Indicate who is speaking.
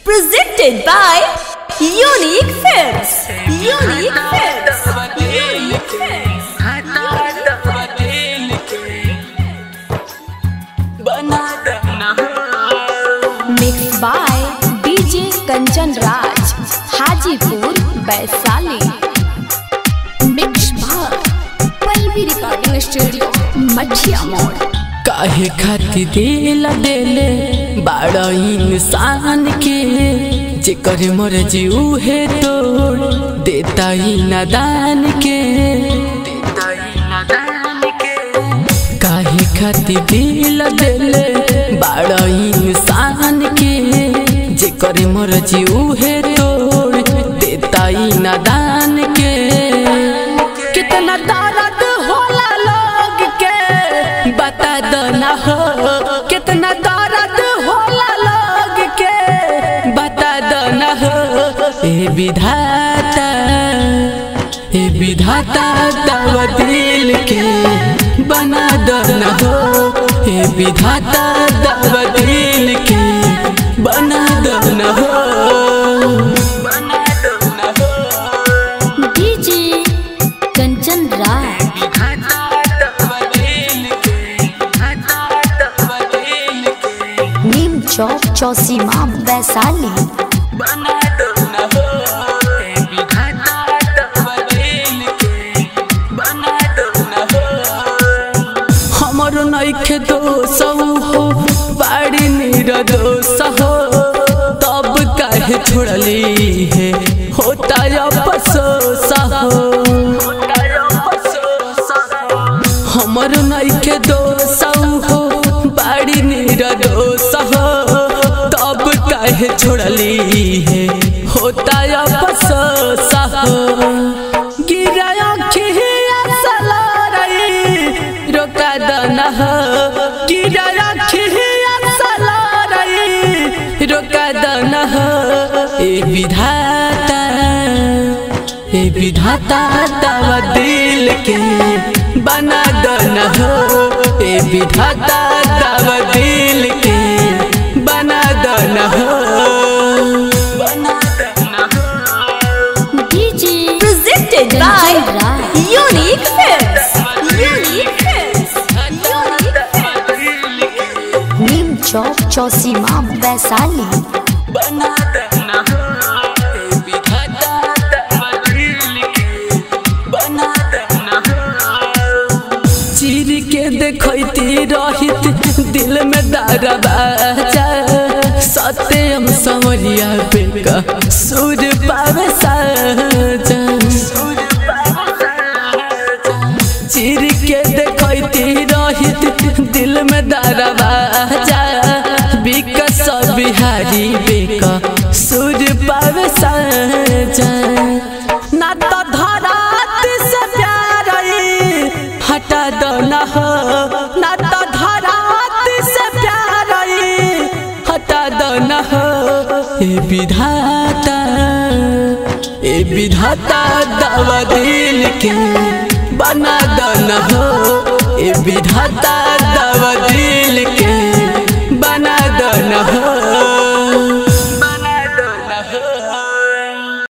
Speaker 1: Presented by Unique Films. Unique Films. Unique Films. Mixed by DJ Kanchan Raj, Hajipur, Vaisali. Mixed by Palvi Recording Studio, Machia Mode.
Speaker 2: काहे खातिर दिल देले बड़ा इंसान के जेकर मर्जी उहे तोड़ देता ही नादान के काहे खातिर दिल देले बड़ा इंसान के जेकर मर्जी उहे तोड़ देता ही नादान के कितना दर्द होला लोग के बता दो ना हो कितना दर्द होला लोग के बता दो ना हो ए विधाता ए विधाता दव दिल के बना दो ना हो ए विधाता दव दिल के बना दो ना हो बना दो ना हो
Speaker 1: DJ Kanchan Raj. नीम चौक चौसीमा वैशाली
Speaker 2: हमरो नइखे दोष हो बाड़ी निर्दोष हो तब काहे छोड़ली है होता अफसोस हो हमरो नइखे दोष हो बाड़ी निर्दोष हो तब काहे छोड़ली है होता अफसोस हो गिरा अखिया सलारई रोका दना हो गिरा अखिया सलारई रोका दना हो ए विधाता ए विधाता दवा दिल के बना दना हो ए विधाता दवा दिल के बना दना हो बना दना हो
Speaker 1: DJ presented by Unique Films. Unique Films. Unique Films. नीम चौक चौसीमा वैशाली
Speaker 2: बना देना ए विधाता दवा दिल के बना देना चीर के देखती रहित दिल में दरवाजा सत्यम समरिया पे का सुर पावे साजा चीर के देखती रहित दिल में दरवाजा विकस बिहारी बेका सुर पावे साजा ना तो धरात से प्यार आई, हटा दो ना हो ना तो धरात से प्यार आई, हटा दो ना हो ए विधाता ए विधाता दवा दिल के बना दो ना हो ए विधाता दवा दिल के